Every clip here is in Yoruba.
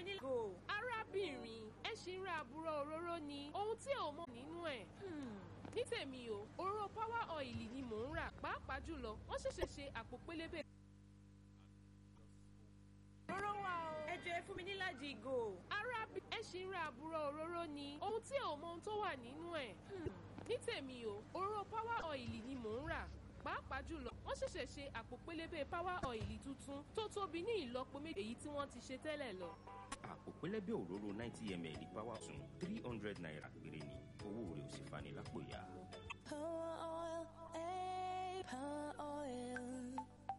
ní go. arábìnrin ẹ ṣì ń ra àbúrò òróró ni ohun tí ò mọ nínú ẹ̀. ní tèmi o òróró power oil ni mò ń rà pàápàá jùlọ wọ́n ṣẹ̀ṣẹ̀ ṣe àpò pélébé. òróró wà o. ẹ jọ ẹ fún mi níláàjì ìgò. arábìnrin ẹ ṣì ń ra àbúrò òróró ni ohun tí ò mọ ohun tó wà nínú ẹ̀. ní tèmi o òróró power oil ni mò ń rà pàápàá jùlọ wọ́n ṣẹ̀ṣẹ̀ ṣe àpò pélébé power oil tuntun tó tóbi ní ìlọ́po méjì èyí tí wọ́n ti ṣe tẹ́lẹ̀ lọ. àpò pẹlẹbẹ òróró ninety ml power sun three hundred naira péré ni owó rẹ̀ ò sì fani lápò ya. Power oil, eh, power oil.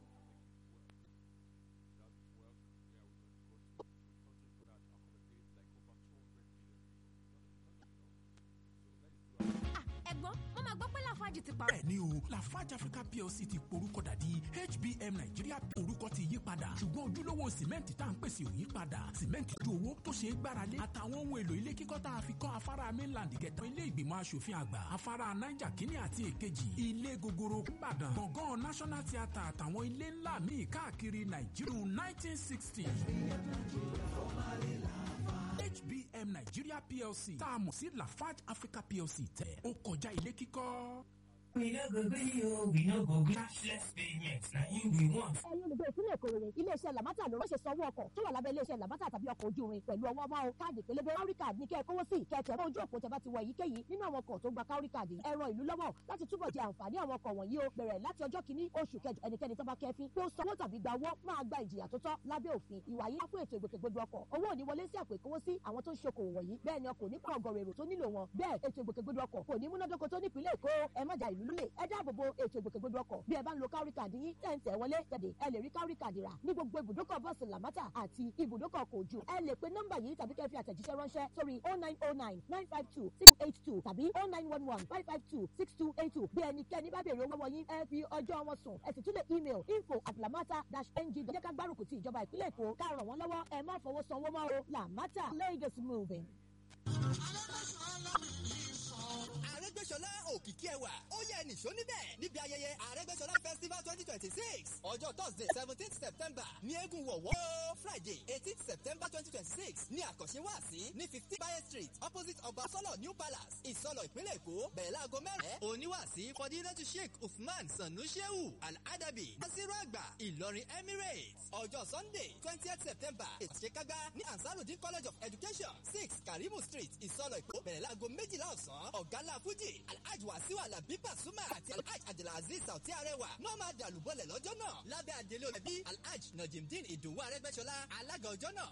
ẹ̀gbọ́n wọ́n máa gbọ́ pé láfáàjì ti parọ́. bẹ́ẹ̀ni o lafarge africa plc ti porúkọ dà di hbm nigeria orúkọ ti yí padà ṣùgbọ́n ojúlówó sìmẹ́ǹtì tá à ń pèsè ò yí padà sìmẹ́ǹtì ju owó tó ṣe é gbáralé àtàwọn ohun èlò ilé kíkọ́ tá a fi kọ́ afárá mainland gẹ̀tọ́ ilé ìgbìmọ̀ asòfin àgbà afárá niger kínní àti èkejì ilé gogoro ìbàdàn gbọ̀ngàn national theatre àtàwọn ilé ńlá míì káàkiri nàìjíríà nineteen sixty. HBM Nigeria PLC tá a mọ̀ sí Lafarge Africa PLC tẹ̀ ó kọjá ilé kíkọ́. We no go gree o, we no go gree. Cashless payment na im we want. ẹ̀yin olùgbé ìpínlẹ̀ èkó rere iléeṣẹ́ làmátà ló rọ́ṣẹ̀ sanwó ọkọ̀ tó wà lábẹ́ iléeṣẹ́ làmátà tàbí ọkọ̀ ojú irin pẹ̀lú ọwọ́ máa o káàdì pélébé káwrí káàdì ní kẹ́ ẹ kówó sí kẹ́tẹ̀ mọ́ ojú òpó tẹ́ bá ti wọ èyíkéyìí nínú àwọn ọkọ̀ tó gba káwrí káàdì ẹ ran ìlú lọ́wọ́ láti túbọ̀ jẹ àǹfààní àwọn ọkọ̀ wọ̀nyí o bẹ̀rẹ̀ láti ọjọ́ kìíní oṣù kẹjọ ẹnikẹ́ni tó bá kẹ́fín pé ó sanwó tàbí gba owó máa gba ìjìyà tó tọ́ lábẹ́ òfin ìwà yìí fún ètò ìgbòkègbodò ọkọ̀ owó ò ní wọlé sí àpò ìkówósí àwọn tó ń ṣokòwò wọ̀nyí bẹ́ẹ̀ ni ọkọ̀ ò ní pa ọgọ̀rọ̀ èrò tó nílò wọn bẹ́ẹ̀ ètò ìgbòkègbodò ọkọ̀ kò ní múnádóko tó nípìnlẹ̀ èkó ẹ má ja ìlú lulẹ̀ ẹ dáàbò bo ètò ìgbòkègbodò ọkọ̀ bí ẹ bá ń lo káwrí káàdì yín tẹ̀ ń tẹ̀ wọlé jáde ẹ lè rí káwrí káàdì rà ní gbogbo ibùdókọ̀ bọ́ọ̀sì làmátà àti ibùdókọ̀ kò jù ẹ lè pe nọ́mbà yìí tàbí kẹ́ fi àtẹ̀jíṣẹ́ ránṣẹ́ sórí oh nine oh nine nine five two six eight two tàbí oh nine one one five five two six two eight two bí ẹnikẹ́ni bá béèrè owó lọ́wọ́ yín ẹ fi ọjọ́ wọn sùn ẹ sì tún lè email info at lamata dash ng jẹ́ ká gbárùkù ti ìjọba ìpínlẹ̀ èkó ká ràn wọ́n lọ́wọ́ ẹ má fọwọ́ sanwó mọ́ o làmátà Lagos moving. Arẹ́gbẹ́ṣọlá òkìkí ẹwà ó yẹ nìṣó níbẹ̀ níbi ayẹyẹ Arẹ́gbẹ́ṣọlá festival twenty twenty six ọjọ́ Thursday seventeen September ní eégún wọ̀wọ́ Friday eighteen September twenty twenty six ní àkànṣe wáàsí ní fifteen Bayer Street opposite ọba sọlọ New Palace Ìsọlọ ìpínlẹ̀ Èkó bẹ̀rẹ̀ láago mẹ́rin oníwàásí Fọdílẹ́tù Sheikh Usman Sanu Shehu Al-Adabi Nasiru Àgbà Ìlọrin Emirates ọjọ́ Sunday twentieth September ìṣèkágbá ní Ansarudin College of Education six Karimu Street Ìsọlọ Èkó bẹ̀rẹ̀ láago méjìlá ọ̀sán ọ̀gálá Fújì Alhaji Wasiu Alabi Pasuma àti Alhaji Abdulaziz Sauti Arẹwà náà máa dàlúbọ̀lẹ̀ lọ́jọ́ náà lábẹ́ àdélé olùbí Alhaji Najimdin Ìdòwú Arẹ́gbẹ́ṣọlá alága ọjọ́ náà